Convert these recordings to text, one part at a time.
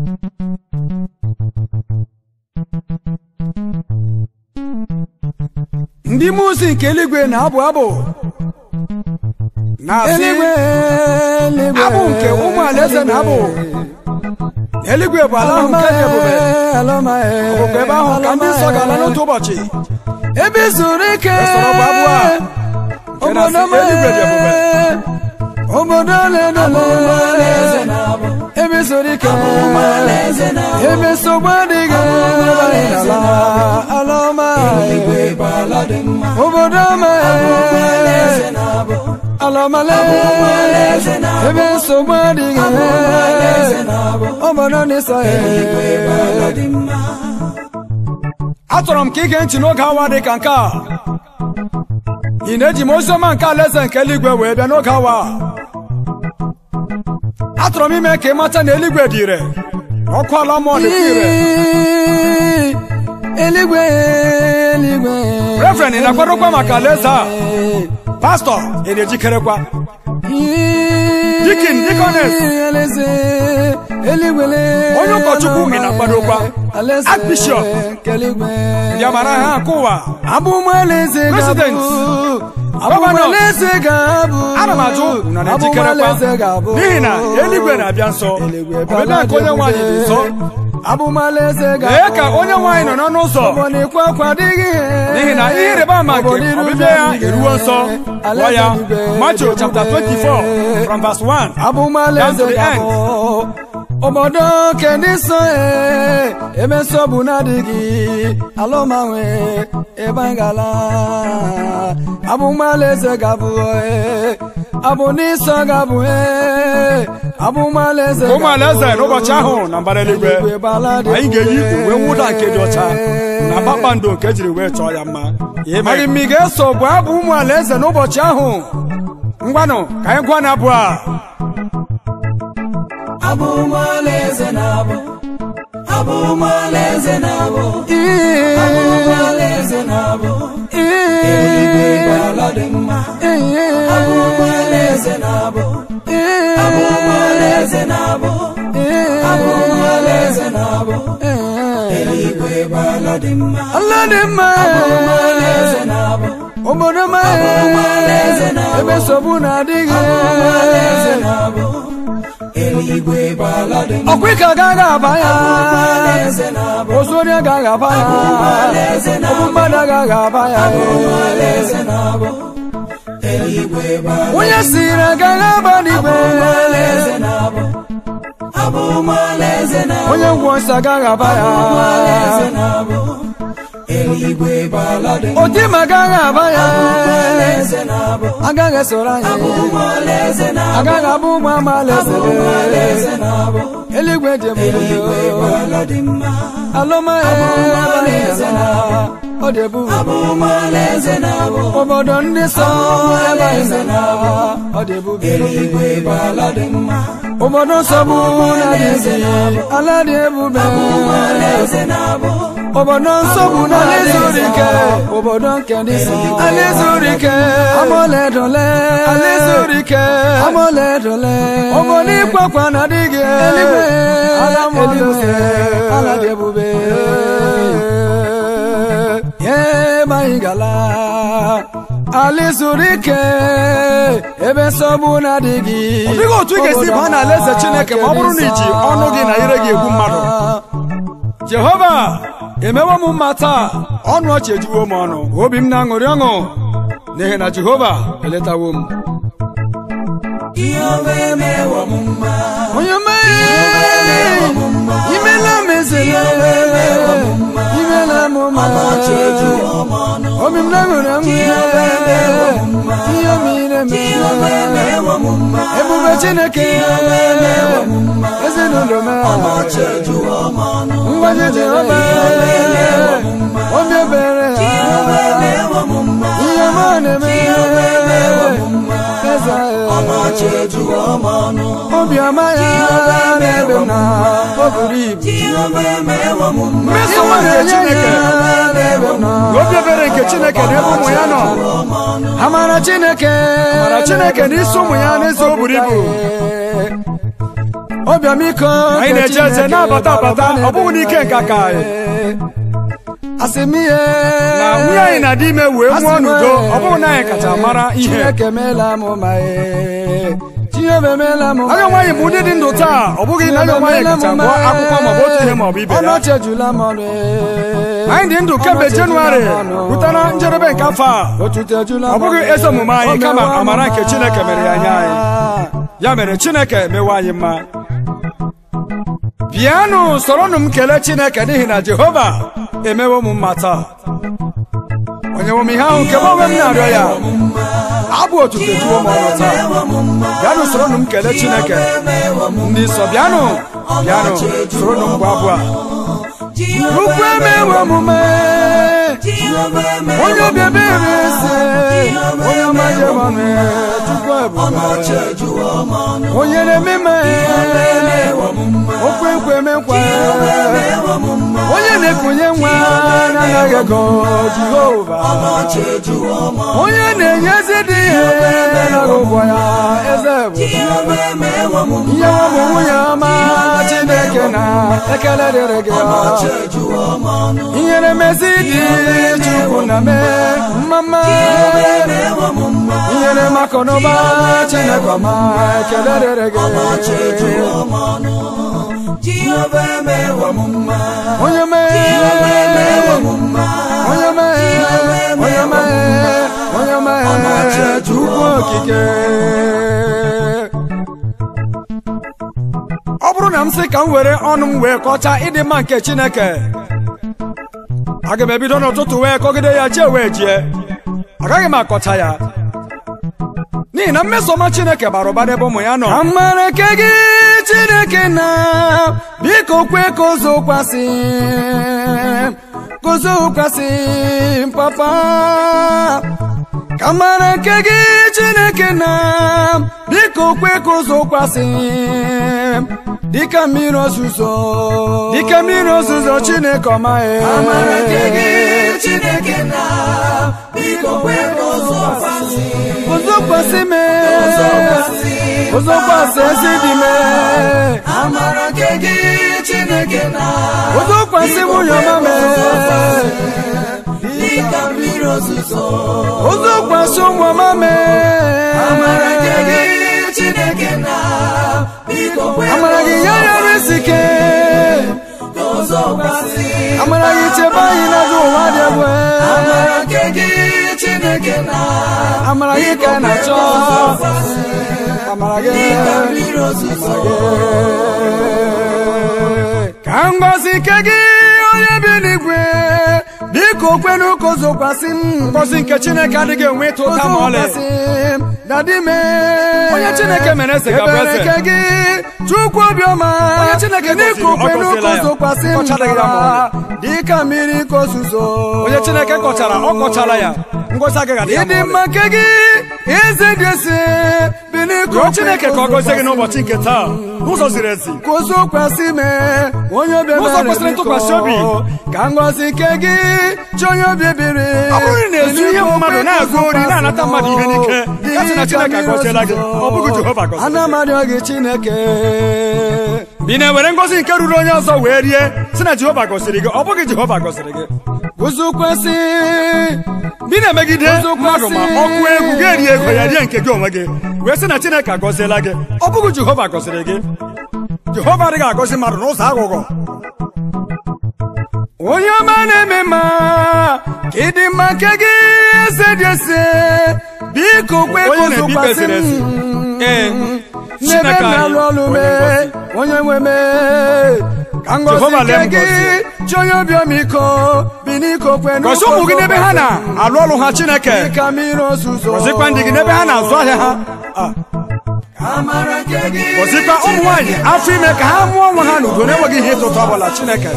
ndị mmụọ ozi nke eluigwe na-abụ abụ na-asị eluigwe eluigwe abụ nke ụmụ alaeze na-abụ eluigwe bụ ala ahụ nke dị ebube ọbụkwa ebe ahụ ka ndị nsọ ga-ala n'otu ụbọchị ebe zuru ike Esoro bụ abụ a nke na-asị obodo eluigwe dị ebube obodo ledole ebe zuru ike ebe nsogbu adịghị ala ala ọma obodo ọma ala ọmale ebe nsogbu adịghị obodo n'ịsọ achọrọ m ka ige ntị n'oge awa dị ka nke a ị na-eji m oziọma nke alaeze nke eluigwe wee bịa n'oge awa a? achọrọ m ime ka ị mata na eluigwe dị ire na ọkụ ala mmụọ dịkwa ire eluigwe eluigwe Reverend, ị na-akwadokwa maka alaeze a? pastọ ị na-ejikerekwa Deacon, deaconess. alaeze eluigwele Onye ụkọchukwu ị na-akwadokwa? alaeze Archbishop. nke eluigwe ndị amara ha nke ụwa abụmalaeze President. ga-abụ Governor. abụmalaeze ga-abụ ana m ajụ na na-ejikerekwa abụmalaeze ga-abụ n'ihi na eluigwe na-abịa nso Eluigwe ọbịbịa nke onye nwaanyị dị nso abụmalaeze ga-abụ lee ka onye nwaanyị nọ n'ọnụ ụzọ obodo ikwe akwa adịghị ihe n'ihi na ihe ịrịba ama nke ọbịbịa ya eruwo nso gwa ya Matthew chapter 24 from verse 1 Down to abụmalaeze the ga-abụ obodo nke ndị nsọ e, ebe nsogbu na-adịghị alụmanwe ebe anyị gala abụmalaeze ga-abụ e, abụ ndị nsọ ga-abụ e, abụmalaeze ụmụ alaeze n'ụbọchị ahụ na mbara eluigwe anyị ga-eyi uwe mwụda nke dị ọcha na kpakpando nke ejiri wee chọọ ya mma maghị m ị ga-eso bụ abụ ụmụ alaeze n'ụbọchị ahụ ngwanụ ka anyị gwa na abụ a abụmalaeze na-abụ abụmalaeze na-abụ abụmalaeze na-abụ eluigwe ala dị mma abụmalaeze na-abụ abụmalaeze na-abụ abụmalaeze na-abụ eluigwe ala dị mma ala dị mma abụmalaeze na-abụ obodo ma ebe nsogbu na-adịghị abụmalaeze na-abụ ọkwa ike agaghị aba ya ozu onye agaghị aba ya ọbụ mmadụ agaghị aba ya onye siri agaghị aba n'igwe onye ngwọ nsọ agaghị aba ya otima agaghị aba ya agaghị esoro anyị agaghị abụ ụmụ amalaeze eluigwe dị ebube alụmaeze ọ dị ebube obodo ndị nsọ ebe anyị nọ ọ dị ebube obodo nsogbu na-adịghị ala dị ebube obodo nsogbu na ala zuru ike obodo nke ndị nsọ ala zuru ike amaoledole ala zuru ike amaoledole obodo ịkwakwa na adịghị eluigwe ala eluigwe ala dị ebube ebe anyị gala ala zuru ike ebe nsogbu na-adịghị ọ dịghị otu ị ga-esi baa n'ala eze Chineke ma ọ bụrụ na iji ọnụ gị na ire gị egbu mmadụ Jehova emewo m mma taa ọnụ ọchị ejuwo m ọnụ obi m na-aṅụrị ọṅụ n'ihi na Jehova eletawo m onye mee imela m ezele imela m mma obi m na-aṅụrị ọṅụ ihe mere m ebube Chineke ezinụlọ m ngwaje Jehova obi ebere ihe m na-eme eze obiọma ya n'ebe m na o buru ibu mmesowa nke Chineke na obi ebere nke Chineke n'ebe ụmụ ya nọ amara Chineke mara Chineke na isi ụmụ ya n'eze o buru ibu obiọmiko Anyị nke na-eje eje Chineke na-abata abata, bara ụba ọ bụghị n'ike nke aka anyị. asị m ihe na nwunye anyị na di ime wee nwụọ n'udo ọ bụghị na anyị kacha mara ihe Chineke meela m ma ee Chineke meela m ma anya nwaanyị bụ ndị dị ndụ taa ọ bụghị na anya nwaanyị kacha gụọ akwụkwọ maọbụ otu ihe maọbụ ibe ya ọnọchị ejula m ọnụ ee. anyị dị ndụ kemgbe Ọnọchị jenụwarị ejula m ọnụ. rute na njedebe nke afọ a otuto ejula m ọ bụghị ọnụ. ezi omume anyị O kama mewa m amara nke mma. Chineke mere ya nye anyị ya mere chineke mewe anyị mma bịanụ soronụ m kelee chineke n'ihi na jehova emewo m mma taa onye nwe m ihe ahụ nke m onwe m na-arịọ ya abụ otuto juo m ọnụ taa bịanụ soronụ m kelee chineke ndị nsọ bịanụ bịanụ soronụ m bụ abụ a Ukwu emewe omume onye obi ebere eze onye ọma jemọnụ chukwu ebube onye na-eme ime okwe nkwe emekwa onye na-ekunye nwa na-anaghị ego jehova onye na-enye ezi dị ihe na-anaghị ụgwọ ya eze bụ ihe nwa bụ nwunye ọma chineke na ekele dịrị gị ihere mezi dị chukwu na mee mmama ihere makọnụba chineke ọma ekele dịrị gị onye mee onye mee onye mee onye mee chukwu okike ọ bụrụ na m sị ka m were ọnụ m wee kọchaa ịdị mma nke chineke aga m ebido n'ụtụtụ wee kọgide ya jee wee jie agaghị m akọcha ya n'ihi na mmesoma chineke bara ụba n'ebe ụmụ ya nọ amara nke gị chineke na biko kwe ka o zokwasị ka o zokwasị papa ka amara nke gị chineke na biko kwe ka o zokwasị dịka mmiri ozuzo dike mmiri ozuzo chineke ọmaghị amara nke gị chineke na biko kwe ka o zokwasị o zokwasị me o zokwasị ezi dị me amara nke gị chineke na o zokwasị nwunye ọma me dịka mmiri ozuzo o zokwasị ụmụ ọma me amara nke gị chineke na biko kwe amara gị ya yara isi ike amara gị chebe anyị n'ajọ ụwa dị egwu amara nke gị chineke na amara gị ka ị na-achọ amara gị ka ngọzi nke gị onye bi n'igwe biko kwenu ka o zokwasị m ngọzi nke chineke adịghị enwe ịta ụta ma ọlị zokwasị m dadi me Onye Chineke mere eze ga-abụ eze. Ebere nke gị chukwu obiọma Onye Chineke gọziri, biko ọ kwenu gọziela ka o ya. zokwasị m Kọcharaghị ya ma n'ụwa, dịka mmiri ka ozuzo onye chineke kọchara ọ kọchara ya ngọzi agaghị adị ya ịdị ma ọlị. mma nke gị eze dị ese biliko rịọ chineke ka ọ gọzie gị n'ụbọchị nke taa n'ụzọ ziri ezi ka o zokwasị me onye obi N'ụzọ ebere kwesịrị biko, ntụkwasị obi. ka ngọzi nke gị chi onye obi ebere ọ bụrụ na ị na-ezu ihe mmadụ na-agụ ori na-anata mmadụ ihe n'ike ya sị na chineke agọziela gị ọ bụghị jehova gọziri ana m arịọ gị chineke bi na-ewere ngọzi nke ruru onye ọzọ wee rie sị na jehova gọziri gị ọ bụghị jehova gọziri gị guzokwasị bi na-emegide Ụzọ mmadụ ma kwesị. ọkụ egwu ga-eri ego ya rie nke gị onwe gị wee sị na chineke agọziela gị ọ bụghị jehova gọziri gị jehova adịghị agọzi mmadụ n'ụzọ aghụghọ onye ọma na-eme mma ka ịdị mma nke gị eze dị ese biko kwe ka Onye na-ebi ikpe ụzọkwasị ziri ezi. m Ee, n'ebe Chineke m anyị na-alụ ọlụ bụ onye mee ngọzi. onye nwe mee ka ngọzi Jehova lee nke m gị ngọzi. chi onye obiọmiko bi n'iko kwe gọzie ụmụ gị n'ebe ha na-alụ ọrụ ha chineke ka mmiri ozuzo gọzikwa ndị gị n'ebe ha na-azụ ahịa ha Ah, amara nke gị gọzikwa ụmụ nwaanyị afọ ime ka ha mụọ nwa ha n'udo na-enweghị ihe ịtụtụ ọbụla chineke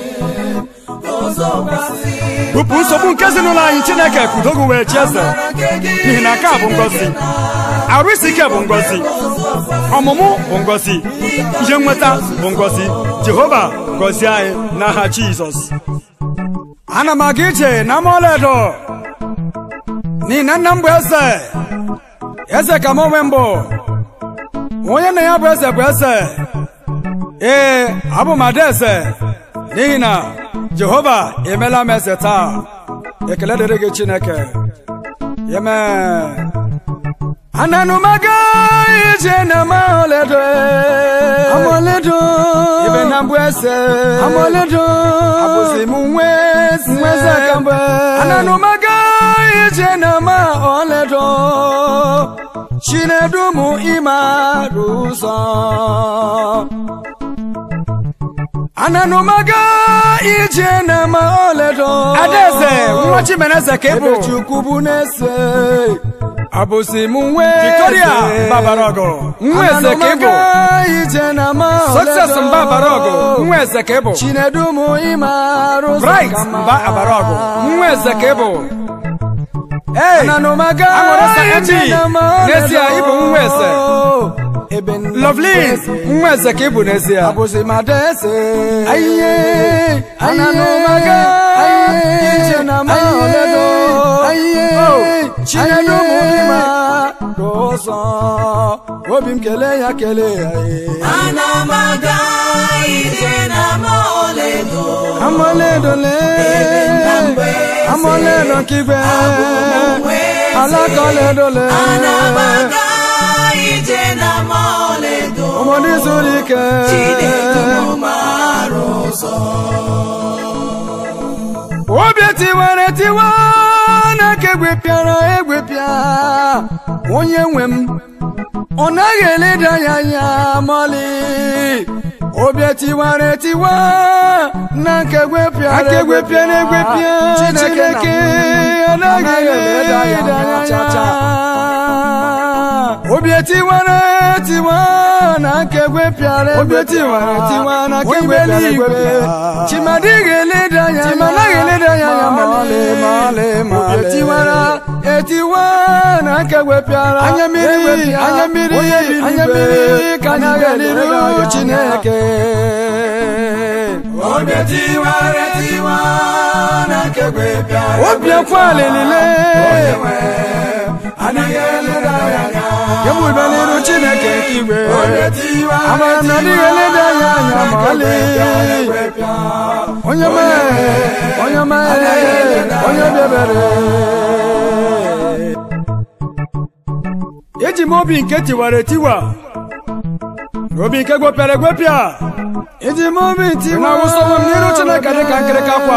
bupụ nsogbu nke ezinụlọ anyị chineke kudogo wee chi eze n'ihi na nke a bụ ngọzi arụ isi ike bụ ngọzi ọmụmụ bụ ngọzi ihe nweta bụ ngọzi jehova gọzie anyị n'aha jizọs ana m aga ije na amaọlaedo n'ihi na nna m bụ eze eze ka m onwe mbụ onye na ya bụ eze bụ eze ee abụ m adaeze n'ihi na jehova emela m eze taa ekele dịrị gị chineke amen ananụmaga ije na maoledo amoledo ibe na mbụ eze amoledo abụzi m nwa eze nweze kambe ananụmaga ije na maoledo chinedumu ịmarụ ụzọ ananụmaga ije na maoledo adaeze nwa chimeneze ka ị bụ ebe chukwu bụ na-ese abụzi m nwa victoria mbabaraọgụ nwa eze ka ị bụ ije na maoledo success mba abaraọgụ nwa eze ka ị bụ chinedumu ịmarụ ụzọ bright kama. mba abaraọgụ nwa eze ka ị bụ ee ananụmaga aṅụrịsa ije md na maoledo n'ezie ị bụ nwa eze ebe nna lovelin nwa eze ka ị bụ n'ezie abụzi madese ayiye ananụmaga ije na maoledo ayiye chinedumu ịmarụ ụzọ obi m kelee ya kelee ya ee. Ana m aga ije na maoledo amoledole amoledo kigbe alakoledole Ana m aga ije na maoledo ọmọdé zuru ike Chinedu marụ ụzọ obi tiwara tiwa n'aka egwepịara egwepịa onye nwe m ọ naghị eleda ya anya mọlị obi tiwara tiwa n'aka egwepịara Aka egwepịara egwepịa, chineke anaghị eleda ya anya obi tiwara tiwa n'aka egwepịara Obi tiwara tiwa n'aka Onye egwepịara eluigwe, egwepịa. chimadịghị eleda ya Chimanaghị eleda ya anya ma ọlị ma ọlị ma ọlị. Obi tiwara etiwa na nke wepịara Anya mmiri, ewepịa. anya mmiri, onye biri anya igwe, mmiri ka anyị anaghị ga-elere eliru ya anya. chineke Obi tiwara tiwa na nke gwepịara obi akwali niile anaghị eleda ya anya kemgbe n'iru chineke nke igwe Obi tiwara amara na ọdịghị eleda ya anya ma ọlị onye mee onye mee onye bịabere eji m obi nke tiwara etiwa na obi nke gwepịara egwepịa iji m obi tiwa na-awụsawa m n'iru Chineke dị ka nkịrịka akwa.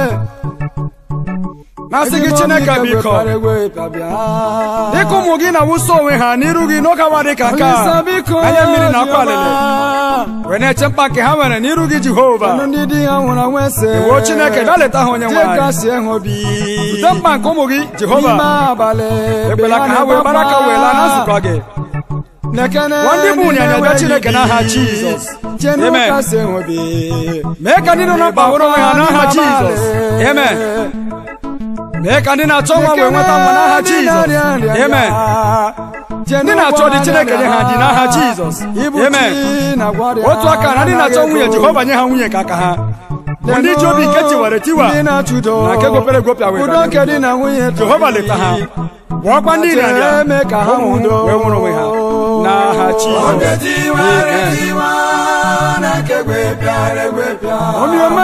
na-asị gị chineke biko dịka ụmụ gị na-awụsa onwe ha n'iru gị n'oge awa dị ka nke a anya mmiri na akwa alele wee na-eche mkpa nke ha nwere n'iru gị jehova ndị di ha nwụrụ anwụ ese iwoo chineke bịa leta ha onye nwe anyị jekasie ha obi zute mkpa nke ụmụ gị jehova n'ime abalị ekwela ka ha wee gbara aka wee laa na nzukọ gị nekene Gwa ndị bụ ụnyanya bịa Chineke n'aha Jizọs. Amen. chenukasie ha obi mee ka ndị nọ na mkpa hụrụ onwe ha n'aha jizọs amen mee ka ndị na-achọ nwa wee nweta nwa n'aha jizọs amen ndị na-achọ dị chineke nye ha dị n'aha jizọs amen otu aka na ndị na-achọ nwunye jehova nye ha nwunye ka aka ha bụ ndị ji obi nke tiwara etiwa ndị na-achụdo na nke gwepere gwopịa wee udo nke di na nwunye jehova leta ha gwọkwa ndị ịrịarịa eme ka ha ụmụ nwudo wee nwụrụ onwe ha n'aha jizọs Obi tiwara tiwa na nke gwepịara egwepịa obiọma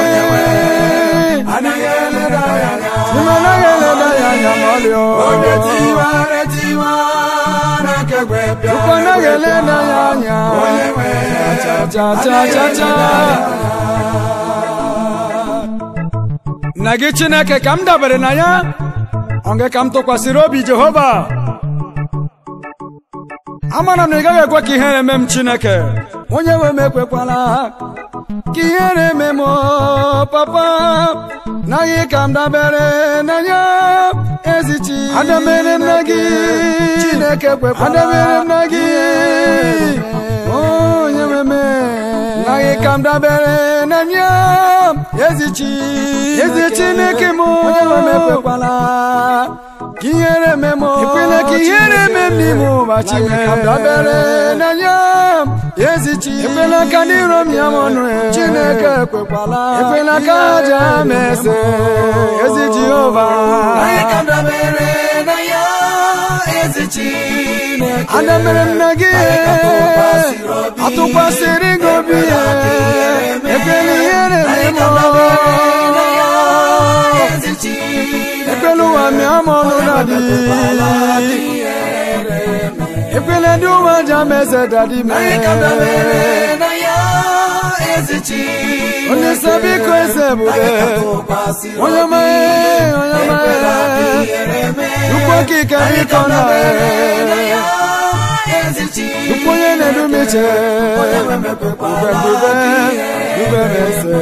anaghị eleda ya anya ịmanaghị eleda ya anya ma ọlịọ Obi tiwara tiwa na nke gwepịara ụkọ naghị eleda ya anya onye nwe cha cha cha cha cha na gị chineke ka m dabere na ya ọ gị ka m tụkwasịrị obi jehova amara m na ị gaghị ekwe ka ihere eme m chineke onye nwe m ekwekwala ka ihere eme m papa naghị ka m dabere na ya ezichi adabere na gị chineke kwekwala adabere na gị onye nwe m naghị ka m dabere na ya ezichi ezi chineke m onye nwe m ekwekwala ka ihere eme m ekwela ka ihere eme m n'ime ụwa chineke m dabere na ya ezichi ekwela ka ndị iro m ya m ọnụ chineke ekwekwala ekwela ka aja m ese ezi jehova anyị ka m dabere na ya ezi Chineke ada mere nna gị atụkwasịrị gị obi ya ekwela ihere memo ezi Chineke ekwela ụwa mịa m ọnụ na dị ekwela ndị ụwa ji ama eze dadi anyị ka dabere mee na ya ezi Chineke onye nsọ biko eze ebube tụkwasịrị onye ọma ee, onye ọma ee. Ukwu okike biko na ee. ezi Chineke Ukwu onye na-edu m iche ube mbube ube m eze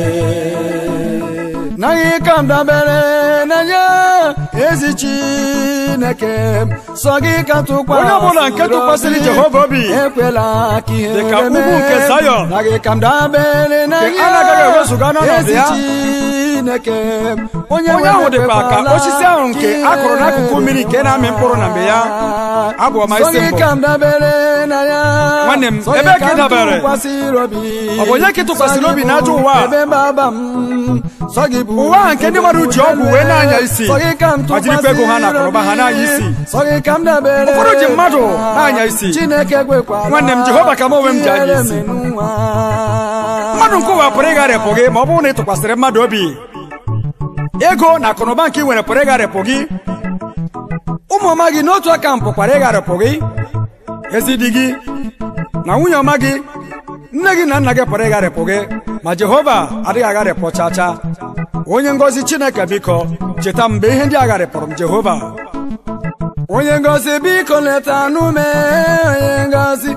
naghị ka m dabere na ya ezi Chineke m sọ gị ka tụkwasịrị Onye ọbụla nke tụkwasịrị obi. Jehova obi ekwela ka ihe Dịka ugwu mee. nke Zayọn. naghị ka m dabere na Nke ya a na-agaghị ewezuga n'ọnọdụ ezi ya. Chineke m onye ahụ dịkwa ka osisi ahụ nke a kụrụ n'akụkụ mmiri nke na-amị mkpụrụ na mgbe ya abụ ọma isi mbụ ka m dabere na ya Nwanne m, Sọ gị ebee ka ị m dabere? tụkwasịrị obi. Ọ bụ onye ka ị tụkwasịrị Sọ gị obi bụ n'ajọ ụwa a? ebe mgbaba m sọ gị bụ Ụwa a nke ndị mmadụ ji ọgwụ wee na-anya isi. Sọ gị ka m Ma jirikwa ego ha na akụnụba ha na-anya isi. Sọ gị ka m dabere Ụfọdụ ji mmadụ na-anya isi. Chineke kwekwala Nwanne m, Jehova ka m onwe m ji anya ihere isi. menụwa. mmadụ nke ụwa pụrụ ịgharịpụ gị ma ọ bụrụ na ị tụkwasịrị mmadụ obi ego na akụnụba nke ị nwere pụrụ ịgharịpụ gị ụmụ ọma gị n'otu aka m pụkwara ịgharịpụ gị ezi di gị na nwunye ọma gị nne gị na nna gị pụrụ ịgharịpụ gị ma jehova adịghị agharịpụ cha cha onye ngọzi chineke biko cheta m mgbe ihe ndị a gharịpụrụ m jehova onye ngozi biko leta n'ume onye ngozi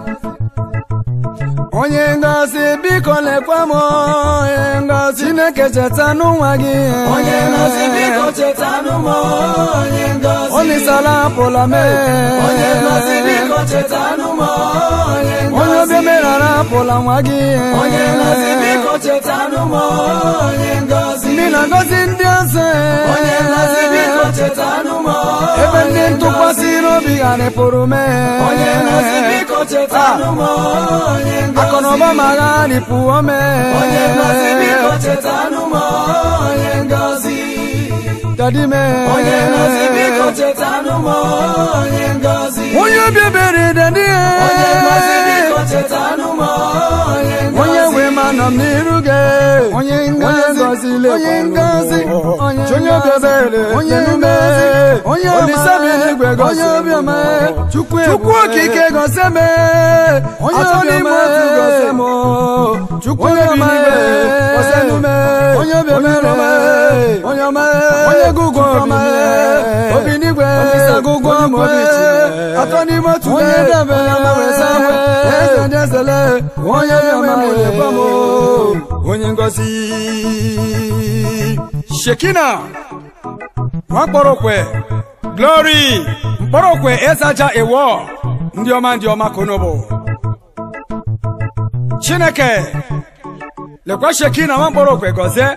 onye ngozi biko lekwa m onye ngozi chineke cheta n'ụwa gị onye ngozi biko chetanụ m onye ngozi olisala apụla mee onye ngozi biko chetanụ m onye onye ngozi obi merara apụla nwa gị onye ngozi biko chetanụ m onye ngozi ndị na-agọzi ndị ọzọ onye ngozi biko chetanụ m ebe ndị ntụkwasịrị obi gharịpụrụ mee onye ngozi biko chetanụ m onye ngozi akụnụba ma gharịpụo mee onye ngozi biko chetanụ m onye ngozi dadi mee onye ngozi biko chetanụ m onye ngozi onye obi ebere dadi onye ngozi biko chetanụ m onye ngozi onye nwe ma nọ m n'iru gị onye ngozi onye ngozi onye obi ebere onye ume onye olise bi n'igwe gosi onye obi ọma chukwu chukwu okike gosi m onye obi ọma gosi m chukwu obi ọma gosi m onye obi ebere onye ọma onye gụgụ ọma obi n'igwe olise gụgụ ọma atọ n'ime otu onye dabere na wesa eze ndị ezele onye ọma onye ngozi shekina nwakpọrọkwe glory mkpọrọkwe ezaja ewo ndị ọma ndị ọma konobo chineke lekwa shekina nwa mkpọrọkwe gọzie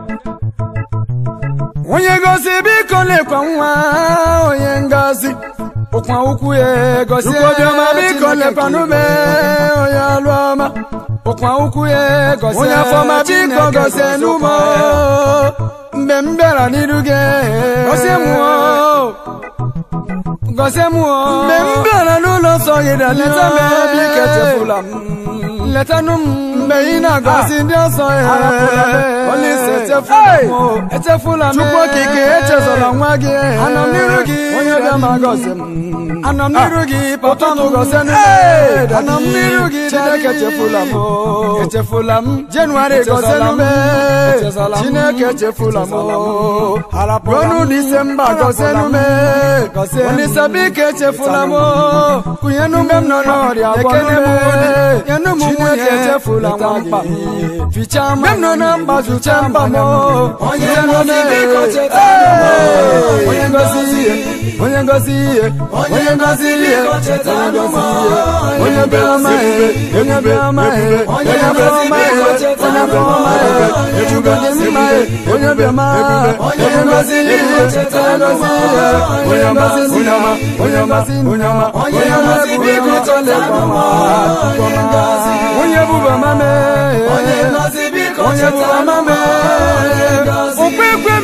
onye ngozi biko lekwa nwa onye ngozi ụkwa ukwu ya gozie Chukwu obiọma, biko Chineke lekwa n'ume onye ọlụ ọma ụkwa ukwu ya gozie Onye afọma, biko Chineke gozie gozie n'ume ụkwa mgbe m bịara n'iru gị Gozie m, o. gozie m o. mgbe m bịara n'ụlọ nsọ gị na leta m biko echefula m letanụ m mgbe ị na-agọzi ndị ọzọ ya Arapụla m. Olise echefula m o. echefula m Chukwu okike, echezọla nwa gị anọ m n'iru gị onye bịa ma gọzie m anọ m n'iru gị papa m gọzie m anọ m n'iru gị chineke echefula m o. echefula m jenụwarị gọzie m chineke echefula m o. ruonu disemba gọzie m olise biko echefula m o. kụnyenụ mgbe m nọ n'ọrịa Ekene m gwọnụ nyenụ m nwunye echefula nwa gị fichaa mgbe m nọ na mkpa zuchaa mkpa m Onye ngozi biko cheta Ee, onye ngozi ihe onye ngozi ihe onye ngozi ihe biko cheta onye ngozi m. ihe onye bịama ihe onye bịama ihe Onye onye ngozi bịama biko ihe cheta onye m. bịama ihe echukwu dị mma ihe onye bịama Onye onye ngozi ngozi ihe biko cheta onye m. ngozi ihe onye ngozi ihe onye ngozi onye ọma Onye ngozi biko cheta m. Onye ngozi. onye bụba mame Onye ngozi biko onye cheta bụba m. mame Onye ngozi. okwekwe mekwa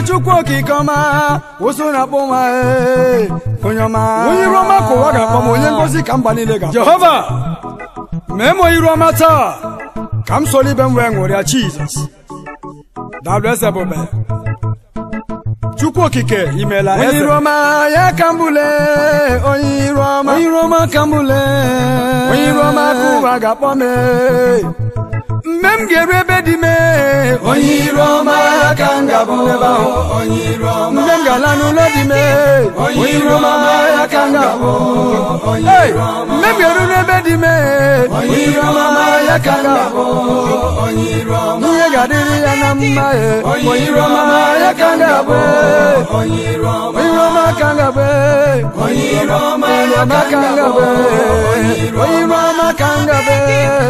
chukwu okike ọma ụsụ na-akpọ nwa ee, onye ọma onye iru ọma ka ụwa ga-akpọ m onye ngozi ka mba niile ga jehova mee m onye iru ọma taa ka m soro ibe m wee ṅụrịa jizọs daalụ eze bụbe chukwu okike imeela onye eze iru ọma ya ka mbule onye iru ọma onye iru ọma ka mbule onye iru ọma ka ụwa ga-akpọ m ee. mgbe m ga-eru ebe dị m ee, onye iru ọma ka m ga-abụ ebe ahụ mgbe m ga-ala n'ụlọ dị m ee, onye iru ọma ya ka m ga-abụ Hey! mgbe m ga-eru n'ebe dị m ee, onye iru ọma ya ka m ga-abụ ihe ga-adịrị ya na mma ee, onye iru ọma ya ka m ga-abụ ee. onye iru ọma ka m ga-abụ ee. onye iru ọma ka m ga-abụ ee. onye iru ọma ka m ga-abụ ee.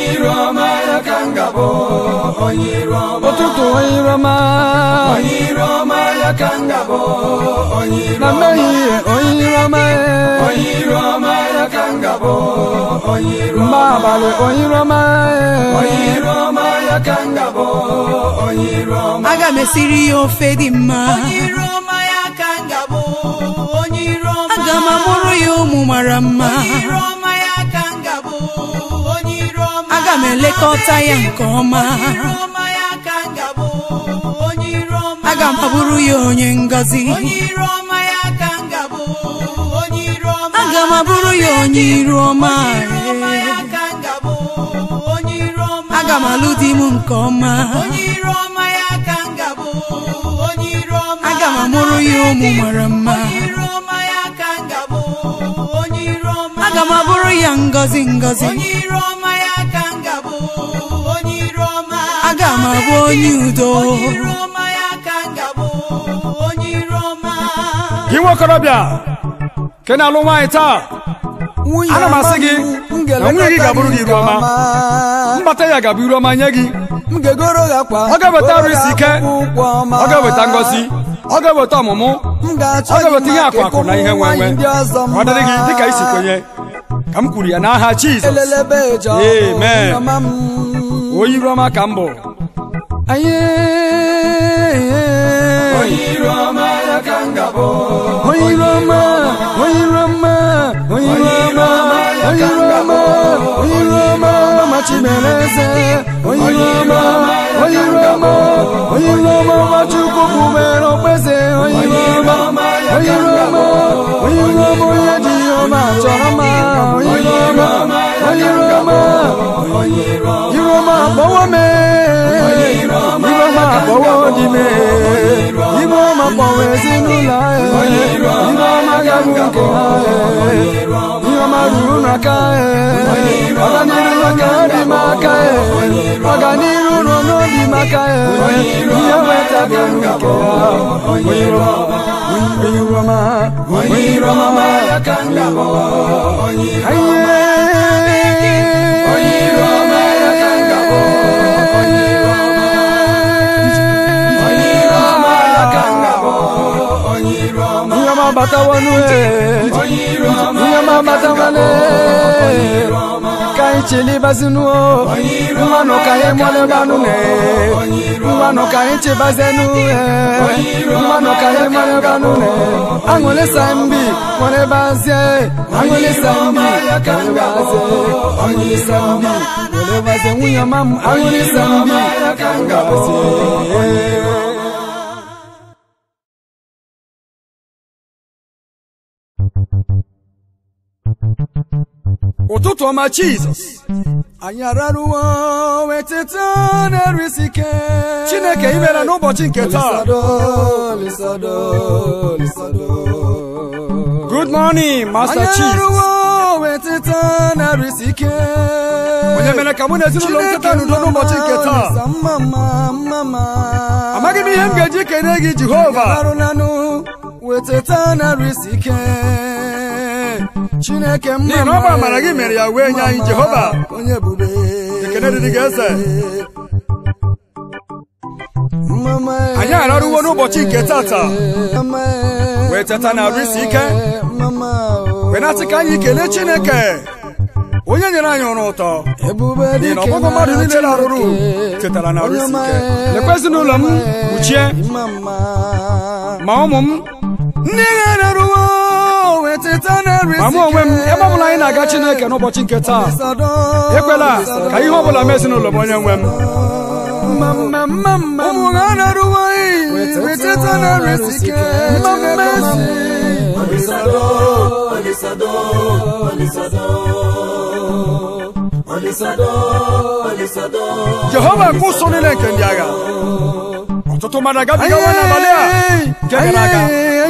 ụtụtụ onye iru ọma na mmehie onye iru ọma ee. mgbe abalị onye iru ọma ee. aga m esiri ya ofe dị mma aga m amụrụ ya ụmụ mara mma aga m elekọta ya nke ọma aga m abụrụ ya onye ngọzi aga m abụrụ ya onye iru ọma aga m alụ di m nke ọma aga m amụrụ ya ụmụ mara mma aga m abụrụ ya ngọzi ngọzi aga m abụ onye udo gị nwa okorobịa ke na-alụ nwaanyị taa Nwunye Ana m asị gị m na nwunye gị ga-abụrụ gị iru ọma. mbata ya ga-abụ iru ọma nye gị m ga-egoro gị akwa Ọ ga-eweta goro arụ isi gị ike. akpụkpọ ọma. ọ ga-eweta ngọzi ọ ga-eweta ọmụmụ m ga-achọ ọ ga-eweta gị ihe mma akụ akụ na ihe nwe nwaanyị nwe ndị ọzọ ọ dịrị gị dịka isi mma. kwenye ka m kwuru ya n'aha jizọs elelebe eje ọgụ, Amen. mama m. onye iru ọma ka m bụ Anyị onye iru ọma onye iru ọma onye iru ọma onye iru ọma onye iru ọma ma chimere eze onye iru ọma onye iru ọma onye iru ọma ma chukwu kwubere okpeze onye iru ọma onye iru ọma onye iru ọma onye ji ihe ọma chọrọ mma onye iru ọma onye iru ọma iru ọma akpọwo mee iru ọma akpọwo di mee iru ọma kpọwo ezinụlọ anyị iru ọma gabụ nke ha iru ọma ruru n'aka ọganiru n'aka dị m aka ọganiru nọ n'obi m aka ihe weta bụ nke ha onye iru ọma onye iru ọma onye iru ọma onye iru ọma ihe ọma batawanụ ihe ọma batawanụ ka anyị chilibazinụ mmanụ ka anyị mọlebanụ mmanụ ka anyị chibazenụ mmanụ ka anyị mọlebanụ aṅụlịsa mbi mọlebazie aṅụlịsa mbi mọlebazie aṅụlịsa mbi mọlebazie nwunye ọma m aṅụlịsa mbi mọlebazie ụtụtụ ọma jizọs anyị araruwo weteta na-eru isi ike chineke imela n'ụbọchị nke taa lisado lisado lisado good morning master anyị chief araruwo weteta na-eru isi ike onye mere ka mụ na ezinụlọ m keta n'udo n'ụbọchị nke taa mama mama amaghị m ihe m ga-eji kene gị jehova arụlanụ weteta na-eru isi ike chineke mma N'ihi na ọ bụ amara gị mere ya wee nye anyị Jehova. onye ebube Ekele dịrị gị eze. Mama, Anyị araruwo n'ụbọchị nke tata. Mama, Wee teta na arụ isi ike. Mama, wee na-asị ka anyị kelee chineke onye nyere anyị ọrụ ụtọ ebube n'ihi na dike ọgbụgbọ mmadụ mara niile larụrụ Chineke. tetara na arụsi Onye ike ọma, lekwa ezinụlọ m kpuchie Mma mma. ma ụmụ m ndị ga-arụwo weteta na ma mụ onwe m ebe ọbụla anyị na-aga chineke n'ụbọchị nke taa ekwela ka ihe ọbụla mee ezinụlọ m onye nwe m ụmụ ha na-arụwo weteta na resike Olisado, Olisado, Olisado, Olisado, Olisado. jehova nke ụsọ niile nke ndị agha ọtụtụ mmadụ agabigawa n'abalị a nke gara aga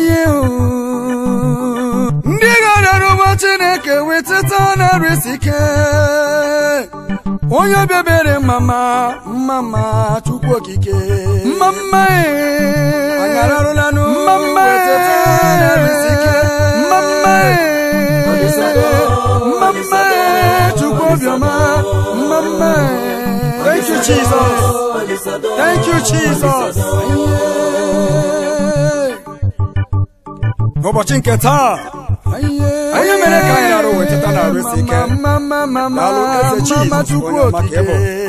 ndị ga-arụwo chineke weteta na resike onye bịabere mama mama chukwu okike mama anyị ararụlanụ mama mama mama chukwu obiọma mama thank you jesus thank you jesus n'ụbọchị nke taa onye mere ka anyị arụ weteta na arụ isi ike. Daalụ, Eze Jizọs, chukwu onye ọma ka ị bụ. okike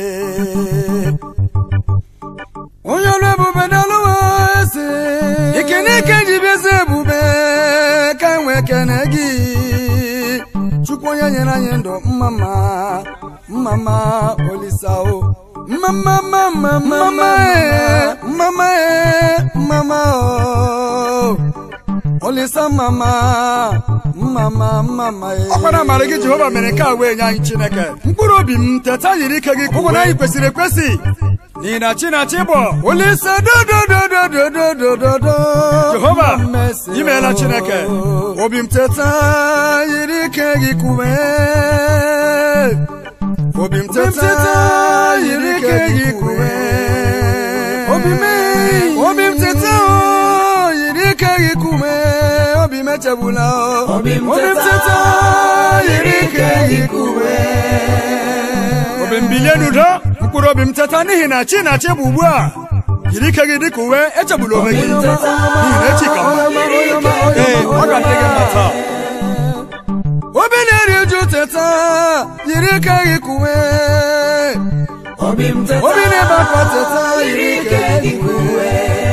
onye ọrụ ebube dalụwa eze ikene ike ji bịazi ebube ka enwe ekene gị chukwu onye nyere anyị ndụ mmama mmama olisao mmama mama mama mama mama o olisa mama mama mama ọkwara amara gị jehova mere nke a wee nye anyị chineke mkpụrụ obi m teta yiri ike gị ụgwụ na anyị kwesịrị ekwesị n'ihi na chi na chi bụ olisa dodododododododo jehova imeela chineke obi m teta yiri ike gị kume obi m obi m teta yiri ike gị kume obi m obi m teta o, yiri ike gị kume obi m echegbula o. Obi m obi m teta, teta yiri ike gị kume obi m bilie n'udo mkpụrụ obi m teta n'ihi na chi na chi bụ ugbu a yiri ike gị dịka uwe echegbula onwe gị n'ihi na echi ka mma ee ọ ga-adị gị mma taa obi na-eri uju teta yiri ike gị kume Obi m teta, obi na-ebe akwa teta yiri ike gị kume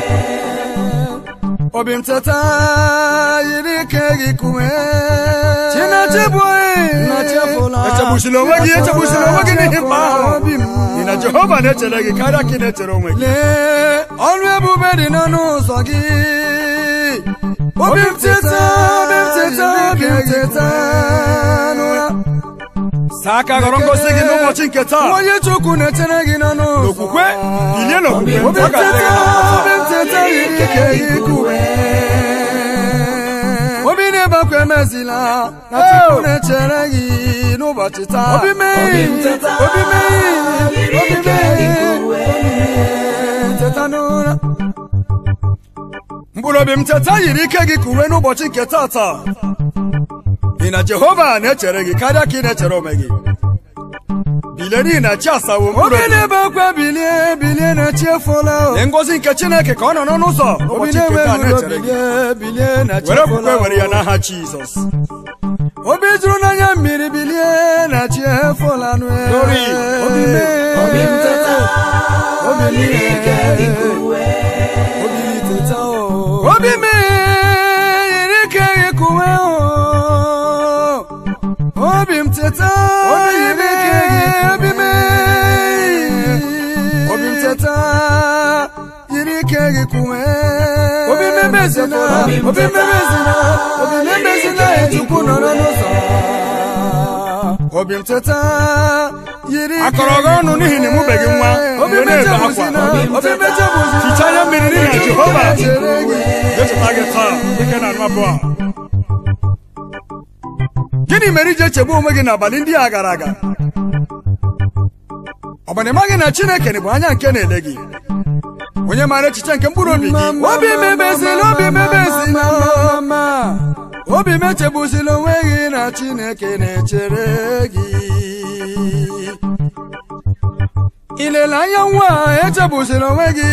obi m teta yiri ike gị kume chinachibu echegbusila onwe gị echegbusila onwe gị n'ihi mkpa ahụ n'ihi na jehova na-echere gị karịa ka ị na-echere onwe gị lee ọrụ ebube dị n'ọnụ ụzọ gị obi m teta obi m teta obi m teta n'ụra saa aka ghọrọ ngosi gị n'ụbọchị nke taa onye chukwu na-echere gị n'ọnụ ụzọ n'okwukwe bilie n'okwukwe obi ọ m ga-adị gị teta na mma obi taa m teta yiri ike gị kume obi na-ebakwa emezila na chukwu na-echere gị n'ụbọchị taa obi mee teta, obi mee yiri obi ike gị mee kume. teta n'ụra mkpụrụ obi m teta yiri ike gị ka uwe n'ụbọchị nke taa taa n'ihi na jehova na-echere gị karịa ka ị na-echere onwe gị bilie n'ihi na chi asawo mkpụrụ obi obi na-ebe akwa bilie bilie na chi efola o. lee ngọzi nke chineke ka ọ nọ n'ọnụ ụzọ obi n'ụbọchị nke taa na-enweghị ụlọ na-echere gị bilie bilie na chi were efola okwukwe o. were ya n'aha jizọs obi juru n'anya mmiri bilie na chi efola nụ e. Glory. obi mee Obi m teta, obi yiri ike gị mee kume. obi teta o obi mee yiri ike gị kuwe o obi m teta yiri ike gị obi mee obi m teta yiri ike gị kuwe obi memezina Obi m obi teta, memezina obi memezina echukwu nọrọ n'ụzọ obi m teta yiri ike akọrọ gị ọnụ n'ihi na ịmụbeghị nwa obi wee na-ebe mechebuzina akwa obi mechebuzina hichaa anya mmiri n'ihi na jehova chere gị ga-echeta gị taa dịka na anụ abụọ a gịnị mere iji echegbu onwe gị n'abalị ndị a gara aga ọ bụ na ịmaghị na chineke bụ anya nke na-ele gị onye maara echiche nke mkpụrụ obi gị obi mebezila obi mebezila obi mechegbuzila onwe gị na chineke na-echere gị ilele anya nwa echegbuzila onwe gị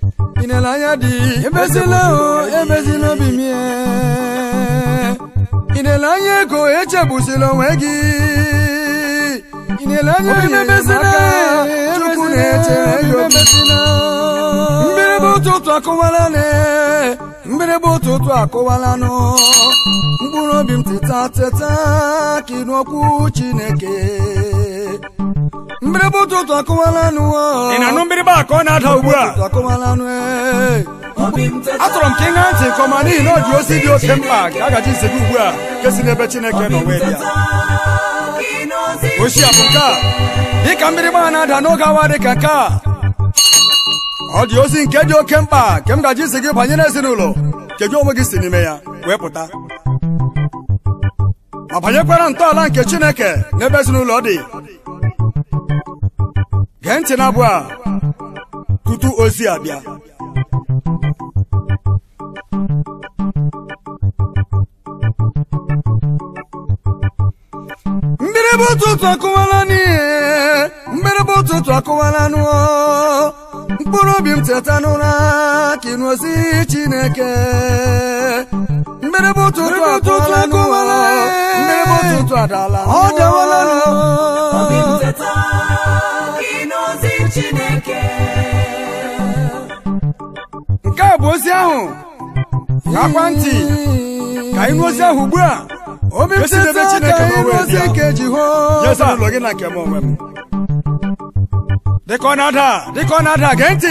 ilele anya dị ebezila o ebezila obi mie ị na-ele anya ego echegbusila onwe gị ị na-ele anya enyemaka chukwu na-echere gị obi mgbịrịgba ụtụtụ akụwala ne mgbịrịgba ụtụtụ akụwala nụ mkpụrụ obi m teta teta ka ịnụ okwu chineke mgbịrịgba ụtụtụ akụwala nụ ị na-anụ mgbịrịgba ka ọ na-ada ugbu a ụtụtụ akụwala nụ ee. atụrụ m ka ị ṅaa ntị nke ọma n'ihi na ọ dị ozi dị oke mkpa ka a gaji nsegbu ugbu a nke si n'ebe chineke nọ wee dị ya ochi a bụ nke a dịka mgbịrịgba a na-ada n'oge awa dị ka nke a ọ dị ozi nke dị oke mkpa nke m gaji isi gị banyere ezinụlọ nke gị onwe gị si n'ime ya wee pụta ma banyekwara ntọala nke chineke n'ebe ezinụlọ dị gee ntị na abụ a tutu ozi abịa mgbịrịgba ụtụtụ akụwala n'ihe mgbịrịgba ụtụtụ akụwala nụọ mkpụrụ obi m teta n'ụra ka ịnụ ozi chineke mgbịrịgba ụtụtụ akụwala nụọ mgbịrịgba ụtụtụ adala ọ dawala nụọ nke a bụ ozi ahụ gakwa ntị ka ịnụ ozi ahụ ugbu a obi m Esi n'ebe teta Chineke ka nọ ịnụ wee ozi bịa. nke nye jehova ezinụlọ gị na nke m onwe m dịka ọ na-ada dịka ọ na-ada gee ntị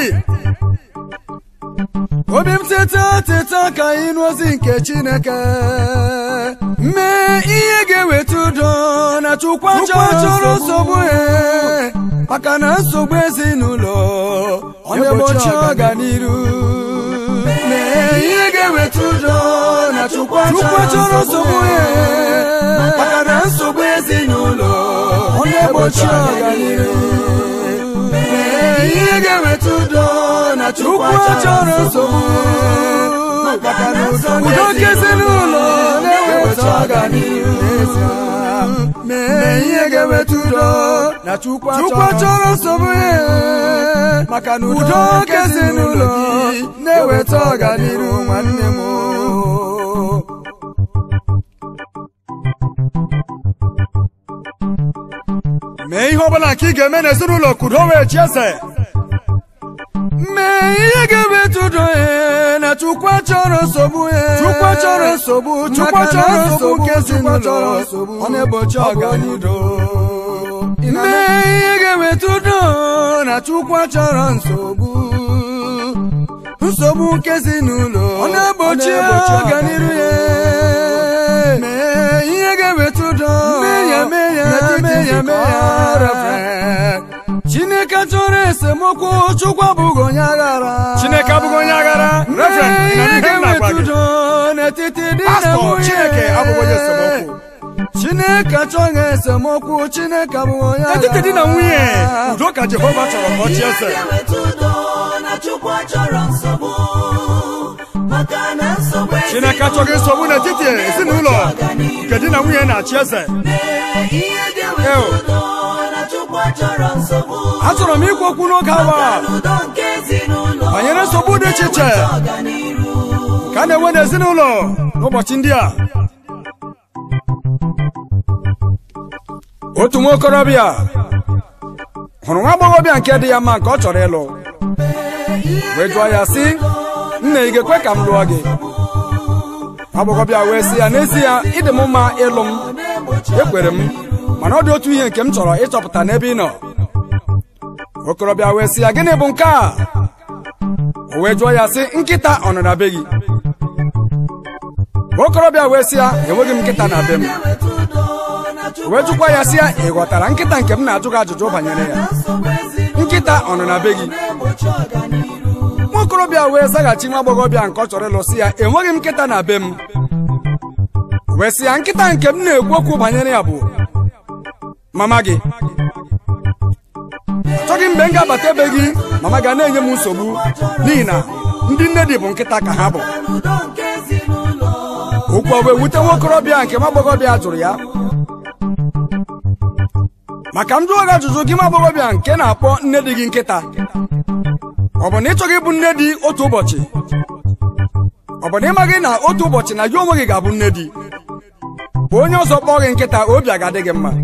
obi m teta teta ka ịnụ ozi nke chineke mee ihe ga-eweta udo na chukwu chọrọ nsogbu e maka na nsogbu ezinụlọ ọ na-egbochi ọganiru mee ihe ga-eweta udo na chukwu chọrọ nsogbu e maka na nsogbu ezinụlọ ọ na-egbochi ọganiru mee ihe ga-eweta udo na chukwu chọrọ nsogbu maka na udo nke ezinụlọ na-eweta ọganiru n'ezie. mee ihe ga-eweta udo na chukwu chọrọ nsogbu ya maka na udo nke ezinụlọ gị na-eweta ọganiru nwanne m mee ihe ọbụla nke ị ga-eme n'ezinụlọ ka udo wee chi eze mee ihe ga-eweta udo ya na chukwu chọrọ nsogbu ya Chukwu chọrọ nsogbu, Chukwu Maka na chọrọ nsogbu nsogbu, nke Chukwu ezinụlọ chọrọ nsogbu. ọ na-egbochi Ọ bụ onye ọganiru mee ihe ga-eweta udo na chukwu chọrọ nsogbu nsogbu nke ezinụlọ ọ na-egbochi ọganiru ya mee ihe ga-eweta udo mee ya mee ya mee ya mee ya Reverend. chineke chọrọ esemokwu chukwu abụghị onye aghara chineke abụghị onye aghara reverend mee na ihe ihe m na-agwa ga-eweta gị udo n'etiti di na pastọ nwunye chineke abụghị onye esemokwu chineke achọghị esemokwu chineke abụghị onye etiti di na nwunye aghara. udo ka jehova chọrọ ka ọ chi eze chineke achọghị nsogbu n'etiti ezinụlọ nke di na nwunye na-achị eze achọrọ m ikwu okwu n'oge awa banyere nsogbu dị iche iche ka a na-enwe n'ezinụlọ n'ụbọchị ndị a otu nwa okorobịa hụrụ nwa agbọghọbịa nke dị ya mma nke ọ chọrọ ịlụ wee jụọ ya sị nna ị ga-ekwe ka m lụọ gị nwa agbọghọbịa wee sị ya n'ezie ịdị m mma ịlụ m ekwere m mana ọ dị otu ihe nke m chọrọ ịchọpụta n'ebe ị nọ okorobịa wee sị ya gịnị bụ nke a o wee jụọ ya sị nkịta ọ nọ na be gị okorobịa wee sị ya enweghị m nkịta na be m wee jụkwa ya sị ya ị ghọtara nkịta nke m na-ajụ gị ajụjụ banyere ya nkịta ọ nọ na be gị nwa okorobịa wee zaghachi nwa agbọghọbịa nke ọ chọrọ ịlụ sị ya enweghị m nkịta na be m wee sị ya nkịta nke m na-ekwu okwu banyere ya bụ mama gị achọghị mgbe m ga-abata ebe gị mama ga na-enye m nsogbu n'ihi na ndị nne dị bụ nkịta ka ha bụ okwu ọ wee wute nwa okorobịa nke nwa agbọghọbịa jụrụ ya maka m jụọ gị ajụjụ gị nwa agbọghọbịa nke na-akpọ nne dị gị nkịta ọ bụ na ị chọghị ịbụ nne dị otu ụbọchị ọ bụ na ịmaghị na otu ụbọchị na gị onwe gị ga-abụ nne dị bụ onye ọzọ kpọọ gị nkịta obi agadị gị mma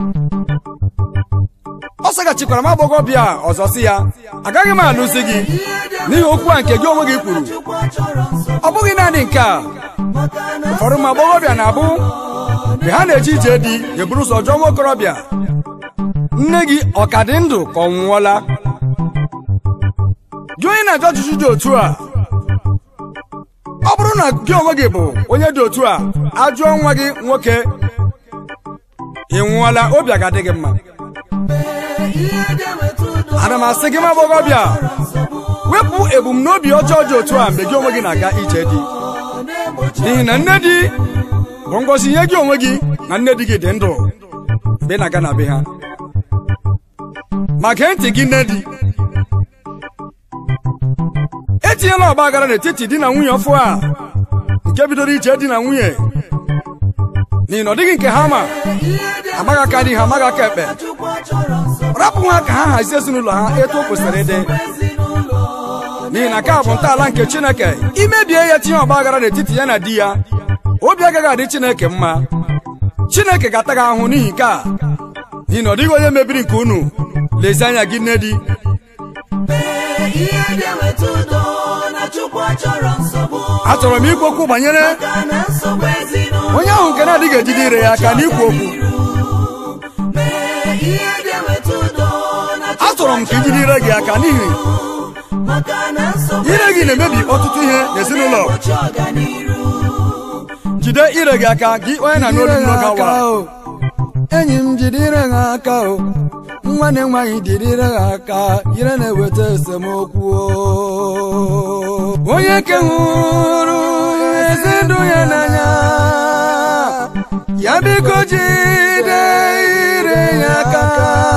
ọ saghachikwara m agbọghọbịa a ọzọ si ya agaghị m alụzi gị n'ihi okwu a nke gị onwe gị kwuru ọ bụghị naanị nke a ụfọdụ ụmụ agbọghọbịa na-abụ mgbe ha na-eje ije di eburu ụzọ jụọ nwa okorobịa nne gị ọ ka dị ndụ ka ọ nwụọla gị onye na-ajụ ajụjụ dị otu a ọ bụrụ na gị onwe gị bụ onye dị otu a ajụọ nwa gị nwoke ị nwụọla obi agadị gị mma ana m asị gị m agbọghọbịa wepụ ebumnobi ọjọọ dị otu a mgbe gị onwe gị na-aga ije di n'ihi na nne di bụ ngọzi nye gị onwe gị na nne di gị dị ndụ mgbe ị na-aga na be ha ma gee ntị gị nne di etinyela ọgba aghara n'etiti di na nwunye ọfụ a nke bidoro ije di na nwunye n'ihi na ọ dịghị nke ha ma amaghị aka dị ha amaghị aka ekpe rapụ ha ka ha hazie ezinụlọ ha etu o kwesịrị ịdị n'ihi na nke a bụ ntọala nke chineke imebie ya tinye ọgba aghara n'etiti ya na di ya obi agaghị adị chineke mma chineke ga-ata gị ahụhụ n'ihi nke a n'ihi na ọ dịghị onye mebiri nke unu lezie anya gị nne di achọrọ m ikwu okwu banyere onye ahụ nke na-adịghị ejide ire ya aka n'ikwu okwu achọrọ m ka ijide ire gị aka n'ihi ire gị na-emebi ọtụtụ ihe n'ezinụlọ jide ire gị aka gị onye na n'olu n'oge awa enyi m jidere ha aka o nwanne m nwaanyị jidere ha aka ire na-eweta esemokwu o. onye ke hụrụ ezi ndụ ya n'anya ya biko jide ire ya aka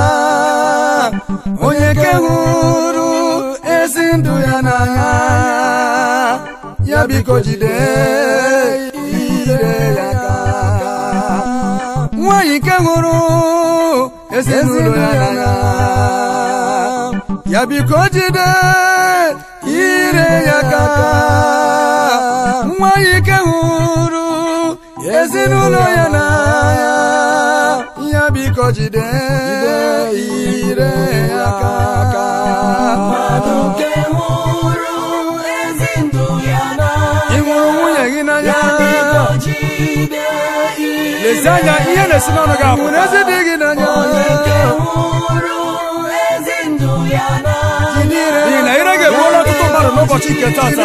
onye ke hụrụ ezi ndụ ya n'anya ya biko jide ire ya aka nwanyị nke hụrụ ezinụlọ ya n'anya ya biko jide ire ya aka nwanyị nke hụrụ ezinụlọ ya n'anya ya biko jide ire ya aka ị hụrụ nwunye gị n'anya lezie anya ihe na-esi n'ọnụ gị hụrụ apụta ezi dị gị n'anya n'ihi na ire ga-egbuola ọtụtụ mmadụ n'ụbọchị nke tata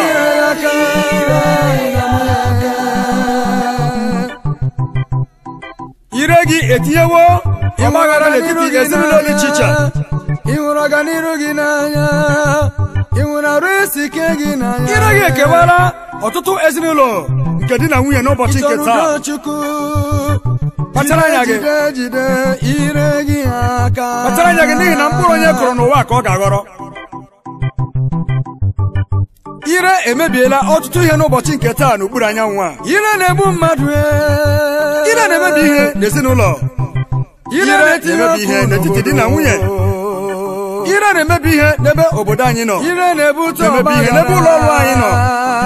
ire gị etinyewo ọgbaghara n'etiti ezinụlọ dị iche iche ị hụrụ ọganiru gị n'anya ị hụrụ arụ isi ike gị n'anya ire gị ekewara ọtụtụ ezinụlọ nke di na nwunye n'ụbọchị nke Ịchọrọ taa udo Chukwu Kpachara anya gị. jide jide ire gị aka kpachara anya gị n'ihi na mkpụrụ onye kụrụ n'ụwa ka ọ ga-aghọrọ ire emebiela ọtụtụ ihe n'ụbọchị nke taa n'okpuru anyanwụ a ire na-egbu mmadụ ee. ire na-emebi ihe n'ezinụlọ ire na-etinye na-emebi ihe ọkụ n'etiti di na nwunye ire na-emebi ihe n'ebe obodo anyị nọ ire na-ebute Na-emebi ihe ọgbaghara. n'ebe ụlọ ọrụ anyị nọ.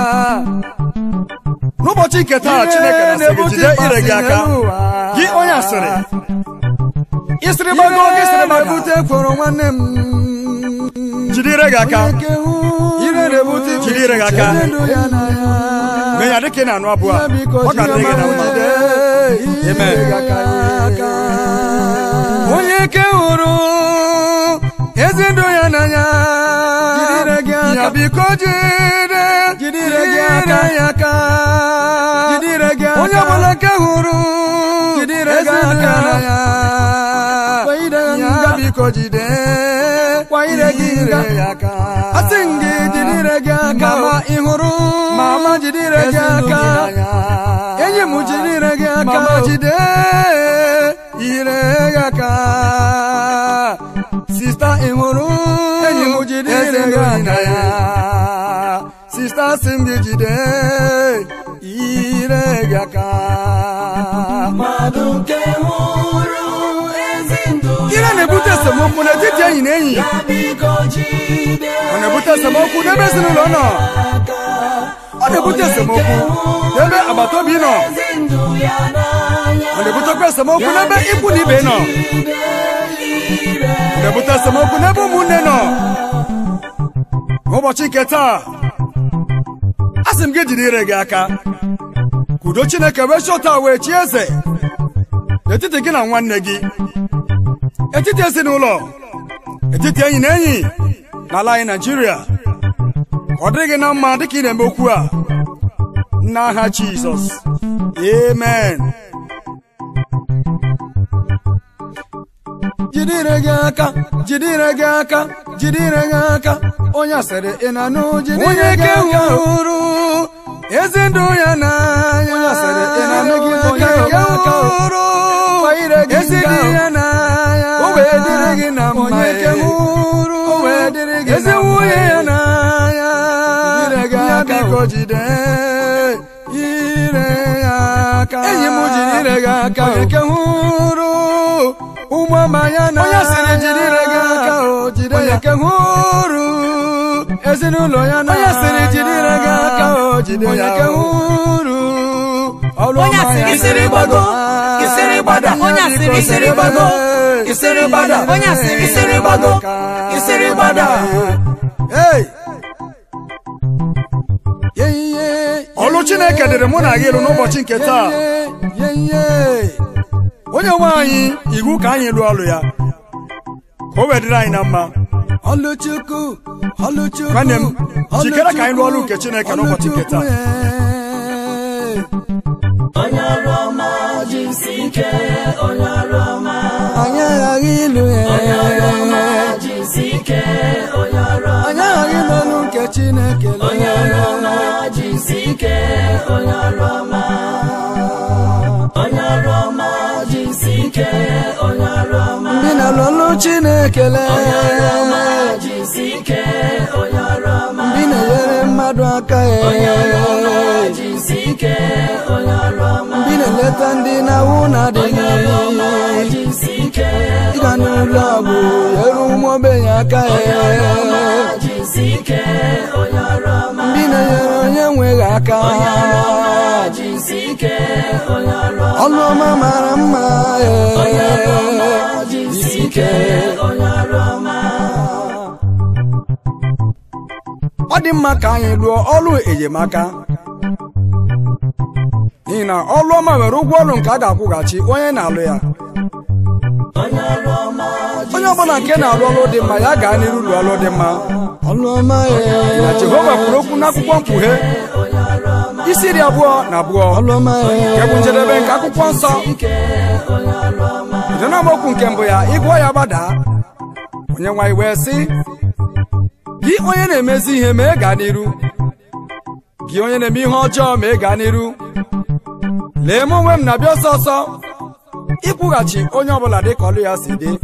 n'ụbọchị nke taa Ire chineke na-asị gị na-ebute jide ire gị ịkpasị aka n'elu ụwa. gị onye asịrị ịsịrị ire gbago gị sịrị gbaga na-ebute kworo nwanne m jide ire gị aka Onye kewu ire na-ebute iwe Jide ire gị aka. Jide ndụ ya n'anya. mee ya dịka ị na-anụ abụọ a Ya biko ọ ga-adịrị gị na jide mma jide Amen. ire gị aka. onye ke hụrụ ezi ndụ ya n'anya Jide ire gị aka. ya biko jide Jide ire gị aka. ya aka Jide ire gị aka. onye ọbụla ke hụrụ Jide ire gị ezi ndụ ya aka. n'anya Kwa ire gị ya nga. biko jide Kwa ire gị nga. ya aka Asị m gị jide ire gị aka. mama ị hụrụ Mama jide ire gị ezi ndụ aka. n'anya. enyi m jide ire gị aka Mama jide ire gị aka sista ị hụrụ Enyi m jide ire eze gị ndụ aka. n'anya. sista si m gị jide ire gị aka ire na-ebute esemokwu n'etiti enyi na enyi ọ na-ebute esemokwu n'ebe ezinụlọ nọ ọ na-ebute esemokwu ebe agbata obi nọ ọ na-ebutekwa esemokwu n'ebe ikwu na ibe nọ ọ na-ebute esemokwu n'ebe ụmụnne nọ n'ụbọchị nke taa a sị m gị jiri ire gị aka ka udo chineke wee chọta wee chi eze n'etiti gị na nwanne gị etiti ezinụlọ etiti enyi na enyi n'ala anyị naijiria ọ dịghị na mma dịka ị na-eme okwu a n'aha jizọs amen jide ire gị aka jide ire gị aka jide ire gị aka onye asịrị ị na-anụ jide ire gị aka hụrụ ezi ndụ ya n'anya onye asịrị ị na-anụ gị aka hụrụ ezi dị ya n'anya o wee dịrị gị na mma onye ke hụrụ o wee dịrị gị ezi nwunye ya n'anya jide gị aka biko jide ire ya aka enyi m jide ire gị aka onye ke hụrụ ụmụ ọma ya na onye sịrị jide ire gị aka o jide ya ke hụrụ ezinụlọ ya na onye sịrị jide ire gị aka o jide ya ke hụrụ ọrụ Onye ọma asịrị ya isiri gbago, isiri gbada. Onye asịrị isiri gbago, isiri gbada. Onye asịrị isiri gbago, isiri gbada. Hey! ọlụ chineke dịrị mụ na gị elu n'ụbọchị nke taa onye nwe anyị iwu ka anyị lụọ ọlụ ya ka o wee dịrị anyị na mma Ọlụchukwu, Ọlụchukwu, Nwanne m, jikere ka anyị lụọ ọlụ nke Chineke n'ụbọchị nke taa. Anyị aghaghị ịlụ ya. Anyị aghaghị ịlụ ọlụ nke Chineke lụ ya. Ndị na-alụ ọlụ Chineke lụ ya. Ndị na-enyere mmadụ aka ya. Ndị na-eleta ndị na-awụ na-adịghị. Ịga n'ụlọ ọgwụ nyere ụmụ ogbenye aka ya. Ndị na-enyere onye nweghị aka. Ọlụ ọma mara mma ya. Jisike. ọ dị mma ka anyị lụọ ọlụ enyemaka n'ihi na ọlụ ọma nwere ụgwọ ọlụ nke a ga-akwụghachi onye na-alụ ya onye ọbụla nke na-alụ ọlụ dị mma ya gaa n'iru lụọ ọlụ dị mma Ọlụ ọma ya. na jehova kwuru okwu n'akwụkwọ mkpughe isi iri abụọ na abụọ Ọlụ ọma nke ya. bụ njedebe nke akwụkwọ nsọ bido n'amaokwu nke mbụ ya ịgụọ ya gbadaa onye nwaanyị wee sị gị onye na-emezi ihe mee gaa n'iru gị onye na-eme ihe ọjọọ mee gaa n'iru lee m onwe m na-abịa ọsọ ọsọ ịkwụghachi onye ọbụla dị ka ọlụ ya si dị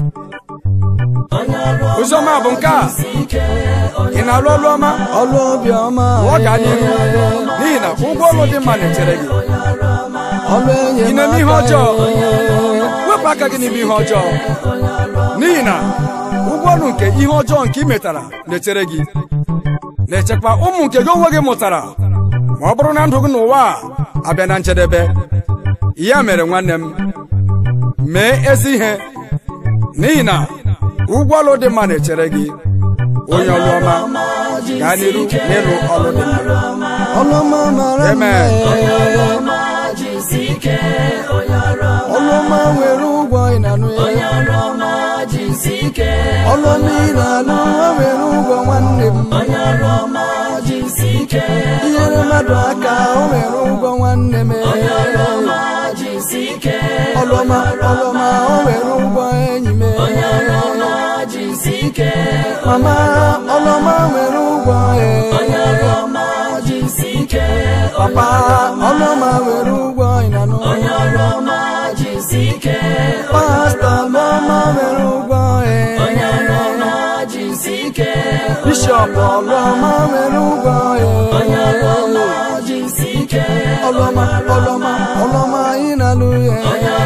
oziọma bụ nke a ị na-alụ ọlụ ọma Ọlụ obiọma ọ gaa n'iru n'ihi na ụgwọ ọlụ dị mma na-echere gị Ọlụ ị na-eme ihe enyemaka ọjọọ wepụ aka gị n'ime ihe ọjọọ n'ihi na ụgwọ ọrụ nke ihe ọjọọ nke ị metara na-echere gị na-echekwa ụmụ nke gị onwe gị mụtara ma ọ bụrụ na ndụ gị n'ụwa a abịa na njedebe ya mere nwanne m mee ezi ihe n'ihi na ụgwọ ọrụ dị mma na-echere gị onye ọrụ ọma gaa n'iru n'ịlụ ọrụ dị mma Ọlụ ọma mara mma Amen. Ọlụ ọma nwere ụgwọ ị na-anụ ya Ọlụ ọma ị na-alụ o nwere ụgwọ nwanne m inyere mmadụ aka o nwere ụgwọ nwanne m ọlụọma ọlụọma o nwere ụgwọ enyi m mama ọlụọma nwere ụgwọ papa ọlụọma nwere ụgwọ ịnanụ pasta ọlụọma nwere ụgwọ bishọp ọlụọma nwere ụgwọ ọlụọma ọlụọma ọlụọma anyị na-alụ ya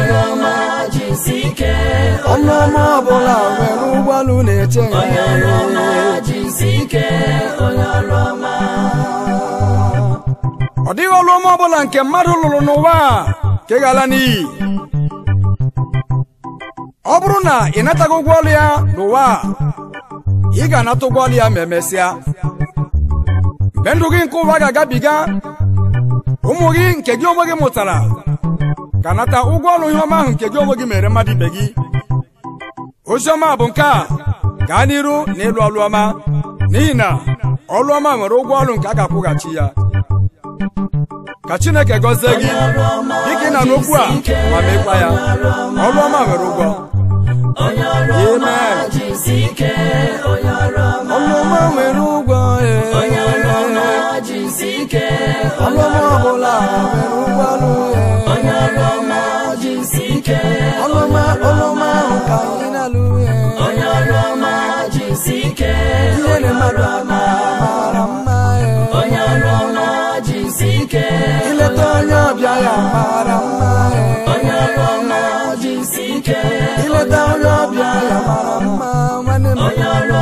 ọlụọma ọbụla nwere ụgbọalụ na-eche ya ọ dịghị ọlụ ọma ọbụla nke mmadụ lụrụ n'ụwa a nke ga-ala n'iyi ọ bụrụ na ị nataghị ụgwọ ọlụ ya n'ụwa a ị ga-anata ụgwọ ọlụ ya ma emesịa mgbe ndụ gị nke ụwa ga-agabiga ụmụ gị nke gị onwe gị mụtara ga-anata ụgwọ ọlụ ihe ọma ahụ nke gị onwe gị mere mmadụ ibe gị ozi ọma bụ nke a gaa n'iru na ịlụ ọlụ ọma n'ihi na ọlụ ọma nwere ụgwọ ọlụ nke a ga-akwụghachi ya ka chineke gọzie gị dịka ị na n'okwu a ma mekwa ya ọlụ ọma nwere ụgwọ Amen. ọlụ ọma nwere ụgwọ ee. ọlụ ọma ọbụla nwere ụgwọ ọlụ ee. ọlụma ọlụma ahụ ka anyị na-alụ ihe na mmadụ mara mma ileta onye ọbịa ya mara mma ileta onye ọbịa ya mara mma nwanne m